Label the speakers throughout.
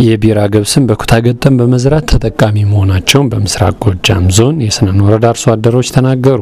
Speaker 1: የቢራ ገብስን በኩታ ገጠም በመዝራት ተጠቃሚ መሆናቸውን በምስራቅ ጎጃም ዞን የስናን ወረዳ አርሶ አደሮች ተናገሩ።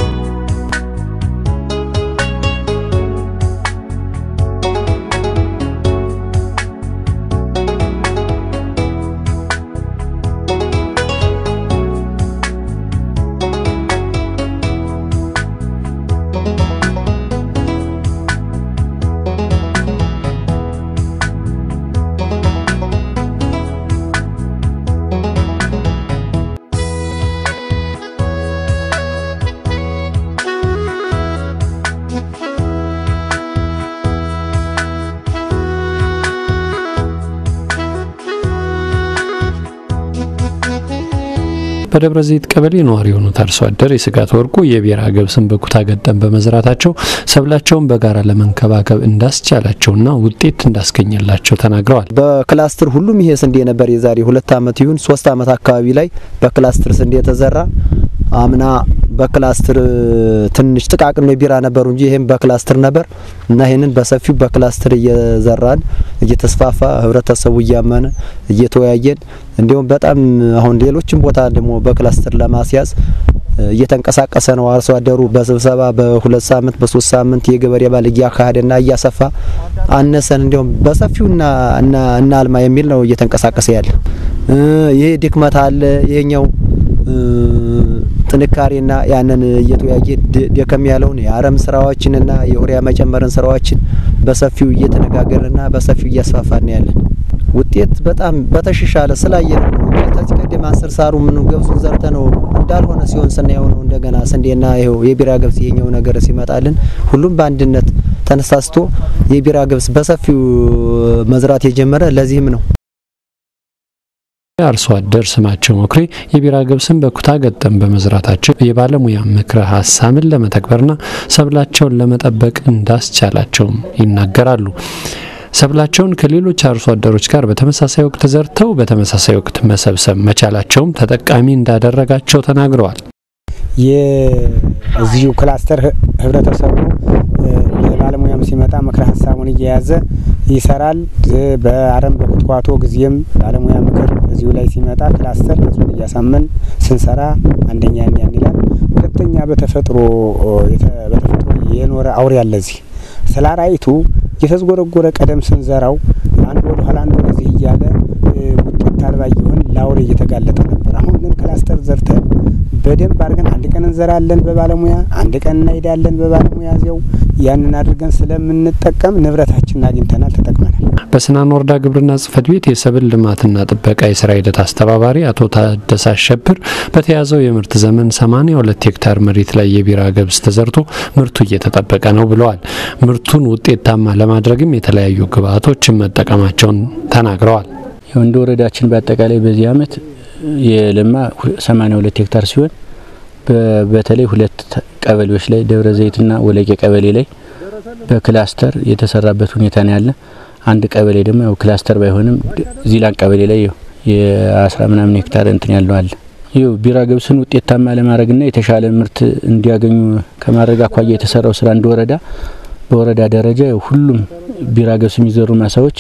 Speaker 1: በደብረ ዘይት ቀበሌ ነዋሪ የሆኑት አርሶ አደር የስጋት ወርቁ የቢራ ገብስን በኩታ ገጠም በመዝራታቸው ሰብላቸውን በጋራ ለመንከባከብ እንዳስቻላቸውና ውጤት እንዳስገኘላቸው ተናግረዋል።
Speaker 2: በክላስትር ሁሉም ይሄ ስንዴ ነበር። የዛሬ ሁለት ዓመት ይሁን ሶስት ዓመት አካባቢ ላይ በክላስትር ስንዴ የተዘራ አምና በክላስትር ትንሽ ጥቃቅን ነው ቢራ ነበሩ እንጂ ይሄም በክላስትር ነበር እና ይሄንን በሰፊው በክላስትር እየዘራን እየተስፋፋ ህብረተሰቡ እያመነ እየተወያየን እንዲሁም በጣም አሁን ሌሎችም ቦታ ደግሞ በክላስተር ለማስያዝ እየተንቀሳቀሰ ነው። አርሶ አደሩ በስብሰባ በሁለት ሳምንት በሶስት ሳምንት የገበሬ ባል እያካሄደና እያሰፋ አነሰን እንዲሁም በሰፊውና እና አልማ የሚል ነው እየተንቀሳቀሰ ያለ። ይሄ ድክመት አለ ይሄኛው ጥንካሬና ያንን እየተወያየ ደከም ያለውን የአረም ስራዎችንና የዩሪያ መጨመርን ስራዎችን በሰፊው እየተነጋገርንና በሰፊው እያስፋፋን ያለን ውጤት በጣም በተሻሻለ ስላየ ነው። ከዚህ ቀደም አንስር ሳሩ ምን ገብሱን ዘርተ ነው እንዳልሆነ ሲሆን ስናየው ነው እንደገና ስንዴና ይኸው የቢራ ገብስ ይሄኛው ነገር ሲመጣልን ሁሉም በአንድነት ተነሳስቶ የቢራ ገብስ በሰፊው መዝራት የጀመረ ለዚህም ነው።
Speaker 1: አርሶ አደር ስማቸው መኩሬ የቢራ ገብስን በኩታ ገጠም በመዝራታቸው የባለሙያ ምክረ ሀሳብን ለመተግበርና ሰብላቸውን ለመጠበቅ እንዳስቻላቸውም ይናገራሉ። ሰብላቸውን ከሌሎች አርሶ አደሮች ጋር በተመሳሳይ ወቅት ዘርተው በተመሳሳይ ወቅት መሰብሰብ መቻላቸውም ተጠቃሚ እንዳደረጋቸው ተናግረዋል።
Speaker 3: የዚሁ ክላስተር ህብረተሰቡ ባለሙያም ሲመጣ ምክረ ሀሳቡን እየያዘ ይሰራል። በአረም በኩትኳቶ ጊዜም ባለሙያ ምክር እዚሁ ላይ ሲመጣ ክላስተር ህዝቡን እያሳመን ስንሰራ አንደኛ ያን ይላል። ሁለተኛ በተፈጥሮ በተፈጥሮ የኖረ አውሬ አለ እዚህ ስለ አራዊቱ እየተዝጎረጎረ ቀደም ስንዘራው አንድ ወደ ኋላ አንድ ወደዚህ እያለ ውጤት አልባ እየሆን ለአውሬ እየተጋለጠ ነበር። አሁን ግን ክላስተር ዘርተን በደንብ አድርገን አንድ ቀን እንዘራለን በባለሙያ አንድ ቀን እናሄዳለን በባለሙያ እዚያው ያንን አድርገን ስለምንጠቀም ንብረታችንን አግኝተናል፣ ተጠቅመናል።
Speaker 1: በስናን ወረዳ ግብርና ጽሕፈት ቤት የሰብል ልማትና ጥበቃ የስራ ሂደት አስተባባሪ አቶ ታደሰ አሸብር በተያዘው የምርት ዘመን 82 ሄክታር መሬት ላይ የቢራ ገብስ ተዘርቶ ምርቱ እየተጠበቀ ነው ብለዋል። ምርቱን ውጤታማ ለማድረግም የተለያዩ ግብዓቶችን መጠቀማቸውን ተናግረዋል።
Speaker 4: እንደ ወረዳችን በአጠቃላይ በዚህ አመት የለማ 82 ሄክታር ሲሆን በተለይ ሁለት ቀበሌዎች ላይ ደብረ ዘይትና ወለቄ ቀበሌ ላይ በክላስተር የተሰራበት ሁኔታ ነው ያለ። አንድ ቀበሌ ደግሞ ያው ክላስተር ባይሆንም ዚላን ቀበሌ ላይ የአስራ ምናምን ሄክታር እንትን ያለው አለ። ይኸው ቢራ ገብስን ውጤታማ ለማድረግና የተሻለ ምርት እንዲያገኙ ከማድረግ አኳያ የተሰራው ስራ እንደ ወረዳ በወረዳ ደረጃ ሁሉም ቢራ ገብስ የሚዘሩ ማሳዎች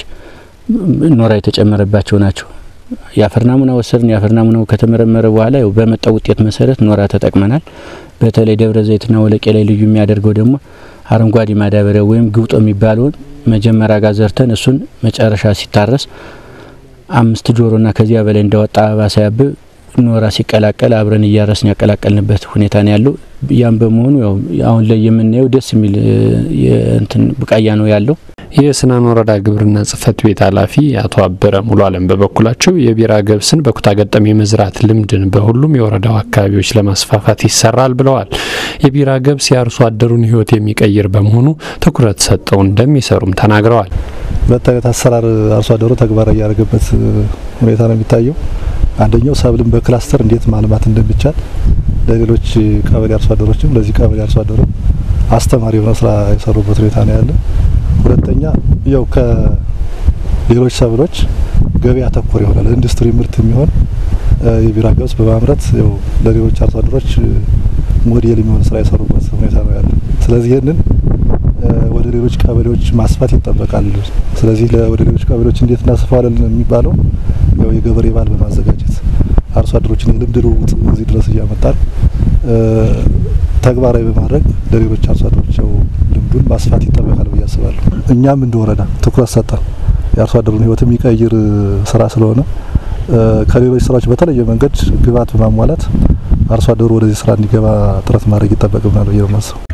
Speaker 4: ኖራ የተጨመረባቸው ናቸው። የአፈር ናሙና ወሰድን። የአፈር ናሙናው ከተመረመረ በኋላ ያው በመጣው ውጤት መሰረት ኖራ ተጠቅመናል። በተለይ ደብረ ዘይትና ወለቄ ላይ ልዩ የሚያደርገው ደግሞ አረንጓዴ ማዳበሪያ ወይም ግብጦ የሚባለውን መጀመሪያ ጋር ዘርተን እሱን መጨረሻ ሲታረስ አምስት ጆሮና ከዚያ በላይ እንዳወጣ አበባ ሳያብብ ኖራ ሲቀላቀል አብረን እያረስን ያቀላቀልንበት ሁኔታ ነው ያለው። ያም በመሆኑ ያው አሁን ላይ የምናየው ደስ የሚል እንትን ቡቃያ ነው ያለው።
Speaker 1: የስናን ወረዳ ግብርና ጽሕፈት ቤት ኃላፊ አቶ አበረ ሙሉ አለም በበኩላቸው የቢራ ገብስን በኩታ ገጠም የመዝራት ልምድን በሁሉም የወረዳው አካባቢዎች ለማስፋፋት ይሰራል ብለዋል። የቢራ ገብስ የአርሶ አደሩን ሕይወት የሚቀይር በመሆኑ ትኩረት ሰጠው እንደሚሰሩም ተናግረዋል።
Speaker 5: ሁለት አይነት አሰራር አርሶ አደሩ ተግባራዊ ያደረገበት ሁኔታ ነው የሚታየው። አንደኛው ሰብልን በክላስተር እንዴት ማልማት እንደሚቻል ለሌሎች ቀበሌ አርሶ አደሮችም ለዚህ ቀበሌ አርሶ አደሮች አስተማሪ የሆነ ስራ የሰሩበት ሁኔታ ነው ያለ። ሁለተኛ ያው ከሌሎች ሰብሎች ገበያ ተኮር የሆነ ለኢንዱስትሪ ምርት የሚሆን የቢራ ገብስ በማምረት ያው ለሌሎች አርሶ አደሮች ሞዴል የሚሆን ስራ የሰሩበት ሁኔታ ነው ያለ። ስለዚህ ይህንን ወደ ሌሎች ቀበሌዎች ማስፋት ይጠበቃል። ስለዚህ ወደ ሌሎች ቀበሌዎች እንዴት እናስፋዋለን የሚባለው ያው የገበሬ ባህል በማዘጋጀት አርሶ አደሮችን የልምድ ልውውጥ እዚህ ድረስ እያመጣን ተግባራዊ በማድረግ ለሌሎች አርሶ አደሮች ያው ልምዱን ማስፋት ይጠበቃል ብዬ አስባለሁ። እኛም እንደ ወረዳ ትኩረት ሰጠን የአርሶ አደሩን ሕይወት የሚቀይር ስራ ስለሆነ ከሌሎች ስራዎች በተለየ መንገድ ግብዓት በማሟላት አርሶ አደሩ ወደዚህ ስራ እንዲገባ ጥረት ማድረግ ይጠበቅብናል ብዬ ነው የማስበው።